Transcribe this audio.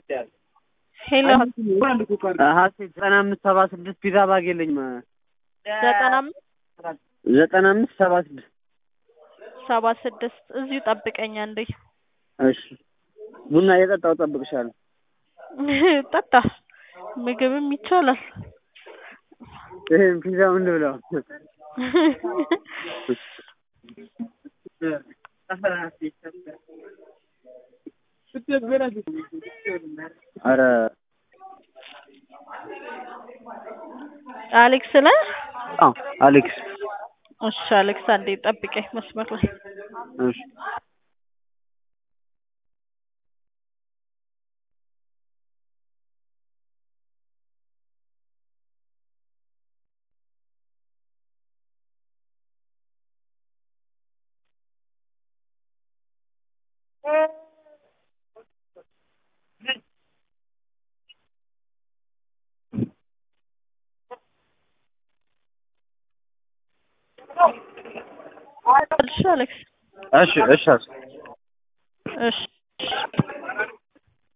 ሄሎ ሀሴት ዘጠና አምስት ሰባ ስድስት ፒዛ ባግ የለኝም። ዘጠና አምስት ዘጠና አምስት ሰባ ስድስት ሰባ ስድስት እዚሁ ጠብቀኝ አንዴ። እሺ ቡና እየጠጣሁ እጠብቅሻለሁ። ጠጣ ምግብም ይቻላል። ይሄን ፒዛውን ልብላው። ኧረ አሌክስ ነህ? አዎ አሌክስ እሺ አሌክስ አንዴ ጠብቀኝ መስመር ላይ እሺ እሺ አሌክስ እሺ እሺ እሺ